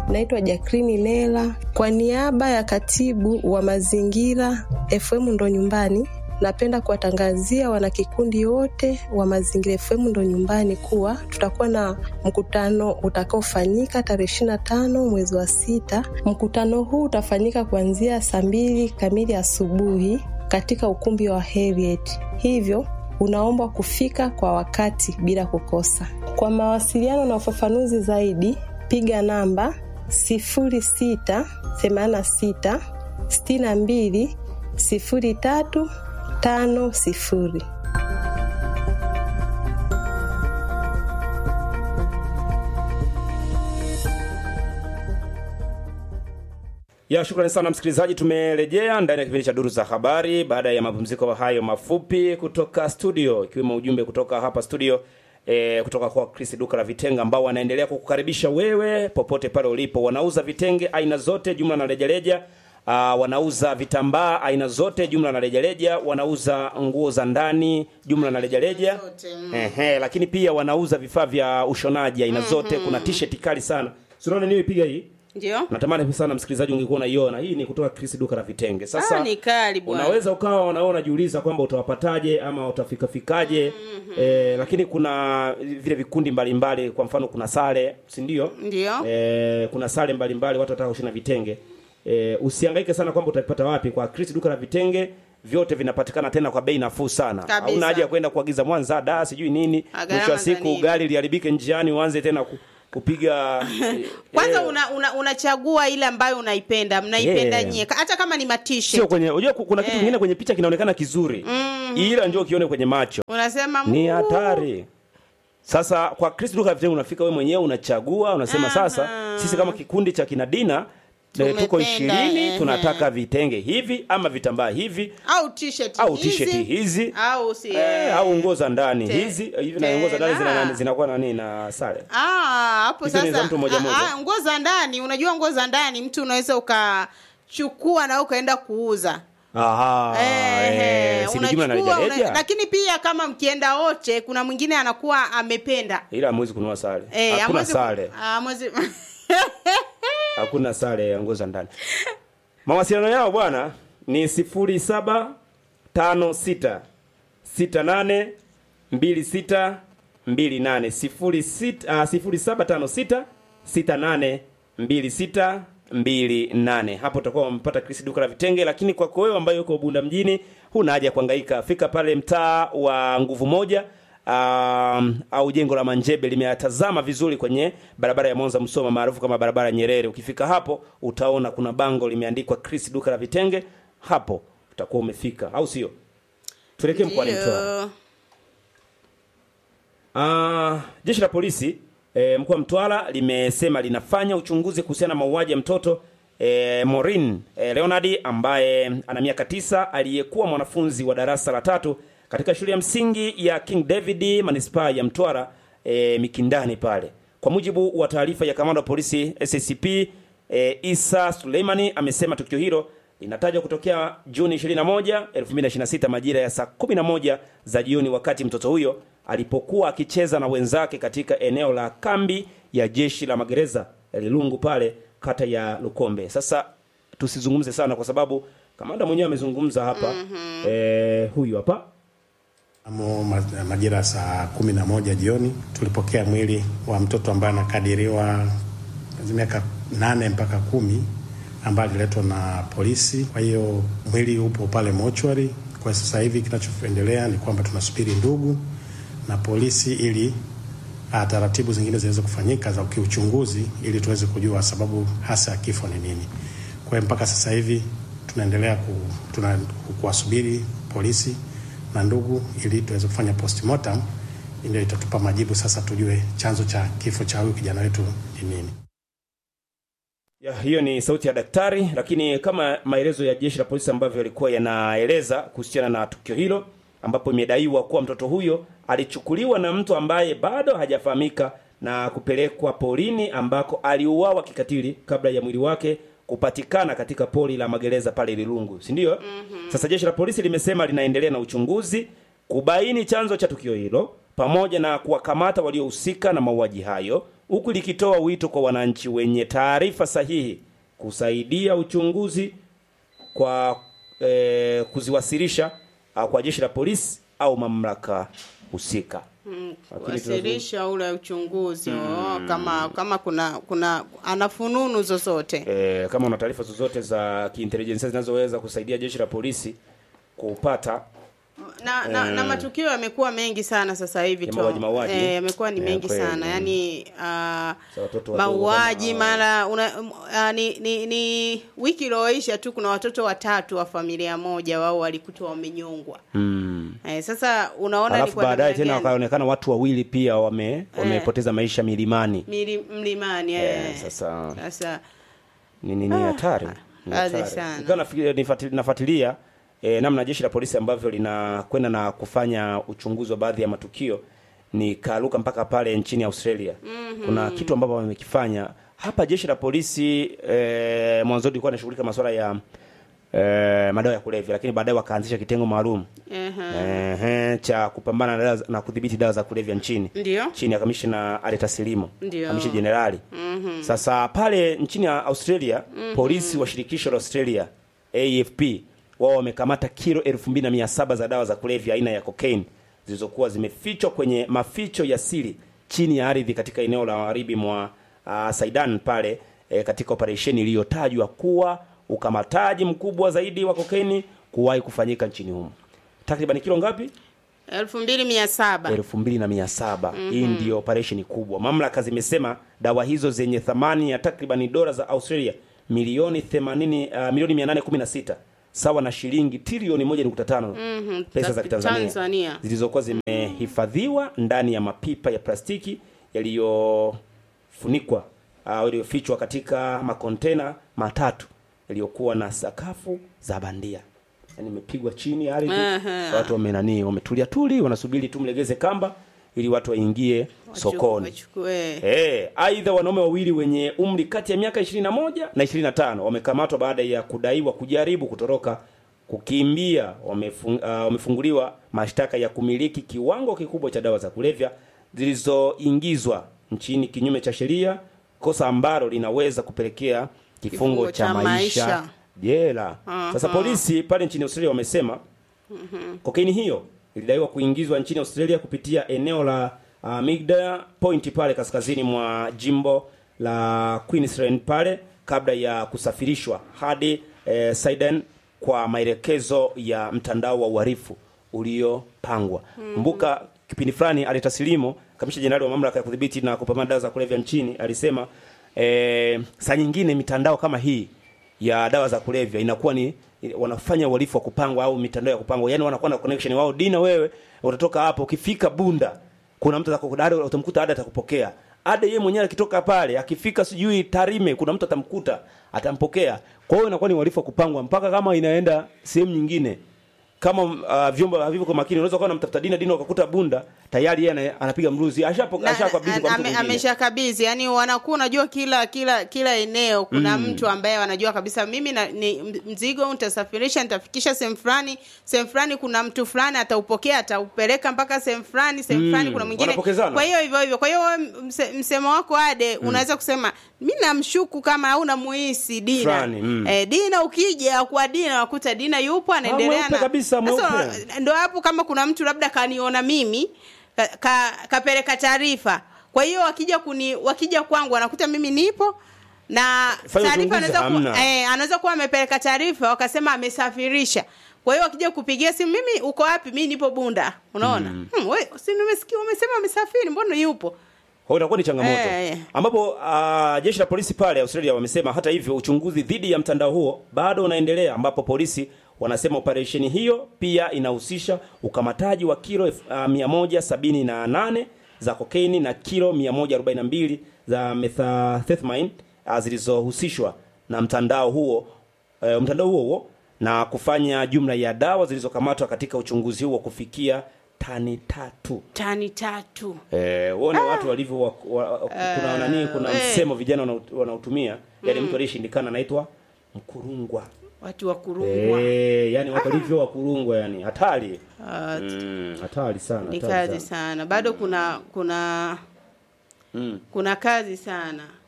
Naitwa Jakrini Lela kwa niaba ya katibu wa mazingira FM ndo nyumbani. Napenda kuwatangazia wanakikundi wote wa Mazingira FM ndo nyumbani kuwa tutakuwa na mkutano utakaofanyika tarehe ishirini na tano mwezi wa sita. Mkutano huu utafanyika kuanzia saa mbili kamili asubuhi katika ukumbi wa Heriet, hivyo unaombwa kufika kwa wakati bila kukosa. Kwa mawasiliano na ufafanuzi zaidi, piga namba sifuri sita themanini na sita sitini na mbili sifuri tatu tano sifuri. Ya, shukrani sana msikilizaji, tumerejea ndani ya kipindi cha Duru za Habari baada ya mapumziko hayo mafupi kutoka studio, ikiwemo ujumbe kutoka hapa studio e, kutoka kwa Chris duka la vitenge ambao wanaendelea kukukaribisha wewe popote pale ulipo. Wanauza vitenge aina zote, jumla na rejareja. Uh, wanauza vitambaa aina zote jumla na rejareja, wanauza nguo za ndani jumla na rejareja. Ehe, lakini pia wanauza vifaa vya ushonaji aina zote. Kuna t-shirt kali sana. Sinaona niwe piga hii. Ndio. Natamani sana msikilizaji ungekuwa unaiona. Hii ni kutoka Chris duka la vitenge. Sasa Ah, ni kali bwana. unaweza ukawa unaona unajiuliza kwamba utawapataje ama utafikafikaje. Eh, lakini kuna vile vikundi mbalimbali kwa mfano kuna sare, si ndio? Ndio. Eh, kuna sare mbalimbali watu wataka kushona vitenge. Eh, usihangaike sana kwamba utavipata wapi kwa Chris duka la vitenge. Vyote vinapatikana tena kwa bei nafuu sana. Kabisa. Hauna haja ya kwenda kuagiza Mwanza da sijui nini. Ah, Mwisho wa gharama za siku nini? gari liharibike njiani uanze tena ku, kupiga eh, Kwanza eh, una, una, unachagua ile ambayo unaipenda, mnaipenda Yeah. nyie. Hata kama ni sio matishe. kwenye unajua ku- kuna kitu Eh. kingine kwenye picha kinaonekana kizuri ila njoo ukione kwenye macho Unasema ni "Muu." hatari sasa kwa Chris duka la vitenge unafika wewe mwenyewe unachagua unasema sasa sisi kama kikundi cha kinadina eh, tuko Tumependa, ishirini ehe. tunataka vitenge hivi ama vitambaa hivi au t-shirt au hizi, t-shirt hizi au si eh, au nguo za ndani Te- hizi hivi na nguo za ndani zina tena. nani- zinakuwa nani na sare Ah, hapo Hizo ni sasa za mtu mmoja ah, mmoja. ah, nguo za ndani, unajua nguo za ndani mtu unaweza ukachukua na ukaenda kuuza. aha Eh, eh, si ni jumla na unachukua, una- rejareja lakini pia kama mkienda wote, kuna mwingine anakuwa amependa ila hamwezi kununua sare Eh, hakuna hamwezi ku- sare ah, hamwezi- hakuna sare ya nguo za ndani. Mawasiliano yao bwana ni sifuri saba tano sita sita nane mbili sita mbili nane sifuri sita ah, sifuri saba tano sita sita nane mbili sita mbili nane. Hapo utakuwa umepata Chris duka la vitenge, lakini kwako wewe ambaye uko Bunda mjini huna haja ya kuhangaika. Fika pale mtaa wa nguvu moja um, au jengo la Manjebe limeatazama vizuri kwenye barabara ya Mwanza Msoma maarufu kama barabara ya Nyerere. Ukifika hapo utaona kuna bango limeandikwa Chris duka la vitenge, hapo utakuwa umefika, au sio? Tuelekee mkoani Mtwara. Ndio. Ah, jeshi la polisi e, mkoa wa Mtwara limesema linafanya uchunguzi kuhusiana na mauaji ya mtoto e, Maureen e, Leonard ambaye ana miaka tisa aliyekuwa mwanafunzi wa darasa la tatu katika shule ya msingi ya King David manispaa ya Mtwara e, Mikindani pale. Kwa mujibu wa taarifa ya kamanda wa polisi SACP e, Isa Suleimani amesema tukio hilo linatajwa kutokea Juni 21, 2026 majira ya saa 11 za jioni wakati mtoto huyo alipokuwa akicheza na wenzake katika eneo la kambi ya jeshi la magereza ya Lilungu pale kata ya Lukombe. Sasa tusizungumze sana kwa sababu kamanda mwenyewe amezungumza hapa. Eh, huyu hapa Mnamo ma- majira ya saa kumi na moja jioni tulipokea mwili wa mtoto ambaye anakadiriwa miaka nane mpaka kumi ambaye aliletwa na polisi. Kwa hiyo mwili upo pale mochwari. Kwa sasa hivi kinachoendelea ni kwamba tunasubiri ndugu na polisi ili ah, taratibu zingine ziweze kufanyika za kiuchunguzi ili tuweze kujua sababu hasa ya kifo ni nini. Kwa hiyo mpaka sasa hivi tunaendelea ku, tuna, kuwasubiri polisi na ndugu ili tuweze kufanya postmortem, ndio itatupa majibu sasa, tujue chanzo cha kifo cha huyu kijana wetu ni nini. Ya, hiyo ni sauti ya daktari, lakini kama maelezo ya jeshi la polisi ambavyo yalikuwa yanaeleza kuhusiana na tukio hilo, ambapo imedaiwa kuwa mtoto huyo alichukuliwa na mtu ambaye bado hajafahamika na kupelekwa porini ambako aliuawa kikatili kabla ya mwili wake kupatikana katika pori la magereza pale Lilungu, si ndio? Mm-hmm. Sasa jeshi la polisi limesema linaendelea na uchunguzi kubaini chanzo cha tukio hilo pamoja na kuwakamata waliohusika na mauaji hayo huku likitoa wito kwa wananchi wenye taarifa sahihi kusaidia uchunguzi kwa eh, kuziwasilisha ah, kwa jeshi la polisi au mamlaka husika. Lakini kuwasilisha ule uchunguzi oh, kama kama kuna kuna ana fununu zozote E, kama una taarifa zozote za kiintelijensia zinazoweza kusaidia jeshi la polisi kupata na, na, na matukio yamekuwa mengi sana sasa hivi Ya tu mauaji, mauaji. eh, yamekuwa ni Eh, mengi kweli. sana yani uh, Za watoto wadogo mauaji kama- mara una, uh, ni, ni, ni wiki iliyoisha tu kuna watoto watatu wa familia moja wao walikutwa wamenyongwa mm. eh, sasa unaona ni alafu kwa baadaye namna tena gani? wakaonekana watu wawili pia wame wamepoteza maisha milimani. Mili, mlimani eh. Eh, sasa sasa ni ni ni hatari Ni hatari hatari. sana. Nilikuwa nafikiri- nifati- nafuatilia eh, namna jeshi la polisi ambavyo linakwenda na kufanya uchunguzi wa baadhi ya matukio nikaruka mpaka pale nchini Australia. Kuna kitu ambapo wamekifanya hapa jeshi la polisi eh, mwanzo lilikuwa linashughulika masuala ya eh, madawa ya kulevya, lakini baadaye wakaanzisha kitengo maalum ehe. ehe, cha kupambana na, dawa za- na kudhibiti dawa za kulevya nchini Ndio. chini ya kamishna Aleta Silimo Ndio. kamishna jenerali sasa pale nchini ya Australia polisi wa shirikisho la Australia AFP wao wamekamata kilo 2700 za dawa za kulevya aina ya cocaine zilizokuwa zimefichwa kwenye maficho ya siri chini ya ardhi katika eneo la magharibi mwa uh, Saidan pale eh, katika operesheni iliyotajwa kuwa ukamataji mkubwa zaidi wa kokaini kuwahi kufanyika nchini humo. Takriban kilo ngapi? elfu mbili mia saba elfu mbili na mia saba. Hii ndiyo operesheni kubwa. Mamlaka zimesema dawa hizo zenye thamani ya takriban dola za Australia milioni 80 uh, milioni 816 sawa na shilingi trilioni 1.5 pesa za za Kitanzania Tanzania. zilizokuwa zimehifadhiwa ndani ya mapipa ya plastiki yaliyofunikwa au yaliyofichwa katika makontena matatu yaliyokuwa na sakafu za bandia yani imepigwa chini ya ardhi Aha. watu wamenani wametulia tuli wanasubiri tu mlegeze kamba ili watu waingie sokoni Wachukue. Eh, aidha wanaume wawili wenye umri kati ya miaka 21 na 25 wamekamatwa baada ya kudaiwa kujaribu kutoroka kukimbia. Wamefung, uh, wamefunguliwa mashtaka ya kumiliki kiwango kikubwa cha dawa za kulevya zilizoingizwa nchini kinyume cha sheria, kosa ambalo linaweza kupelekea kifungo, Kifungo cha, cha maisha maisha. jela. Sasa polisi pale nchini Australia wamesema kokaini hiyo ilidaiwa kuingizwa nchini Australia kupitia eneo la uh, Migdal Point pale kaskazini mwa jimbo la Queensland pale kabla ya kusafirishwa hadi eh, Sydney kwa maelekezo ya mtandao wa uhalifu uliopangwa. Mbuka kipindi fulani alitasilimo kamisha jenerali wa mamlaka ya kudhibiti na kupambana dawa za kulevya nchini alisema eh, saa nyingine mitandao kama hii ya dawa za kulevya inakuwa ni wanafanya uhalifu wa kupangwa au mitandao ya kupangwa, yani wanakuwa na connection wao. Dina, wewe utatoka hapo, ukifika Bunda kuna mtu atakukudada, utamkuta ada atakupokea ada. Yeye mwenyewe akitoka pale, akifika sijui Tarime, kuna mtu atamkuta atampokea. Kwa hiyo inakuwa ni uhalifu wa kupangwa mpaka kama inaenda sehemu nyingine kama uh, vyombo havivyo kwa makini, unaweza kuwa unamtafuta Dina, Dina ukakuta Bunda tayari yeye ana- anapiga mruzi, ashapoka Na- ashakabidhi kwa mtu ame- mwingine. ameshakabidhi yani wanakuwa unajua kila kila kila eneo kuna mtu ambaye wanajua kabisa mimi na, ni mzigo nitasafirisha nitafikisha sehemu fulani sehemu fulani kuna mtu fulani ataupokea ataupeleka mpaka sehemu fulani sehemu Mm, fulani kuna mwingine wanapokezana. kwa hiyo hivyo hivyo kwa hiyo wewe mse, msemo wako ade unaweza kusema mi namshuku kama au namuhisi dina Fulani, mm. eh, dina ukija kwa dina wakuta dina yupo anaendelea mweupe na kabisa, mweupe. Sasa, ndo hapo kama kuna mtu labda kaniona mimi ka, ka, kapeleka taarifa kwa hiyo wakija kuni wakija kwangu wanakuta mimi nipo na Fanya taarifa uchunguzi, anaweza kuwa, hamna. eh, anaweza kuwa amepeleka taarifa wakasema amesafirisha kwa hiyo wakija kupigia simu mimi uko wapi mi nipo bunda unaona hmm, we, si nimesikia wamesema amesafiri mbona yupo Kwa hiyo itakuwa ni changamoto Eh, eh. ambapo uh, jeshi la polisi pale Australia wamesema hata hivyo uchunguzi dhidi ya mtandao huo bado unaendelea, ambapo polisi wanasema operesheni hiyo pia inahusisha ukamataji wa kilo uh, 178 za kokaini na kilo 142 za methamphetamine uh, zilizohusishwa na mtandao huo uh, mtandao huo huo na kufanya jumla ya dawa zilizokamatwa katika uchunguzi huo kufikia tani tatu. tani tatu Eh, uone watu walivyo wa, wa, kuna nani kuna eh. msemo vijana wanau- wanautumia yani mtu aliyeshindikana anaitwa mkurungwa. watu wa kurungwa Eh, yani watu walivyo wakurungwa yani hatari. Mm, hatari sana. ni hatari kazi sana bado kuna kuna Mm. kuna kazi sana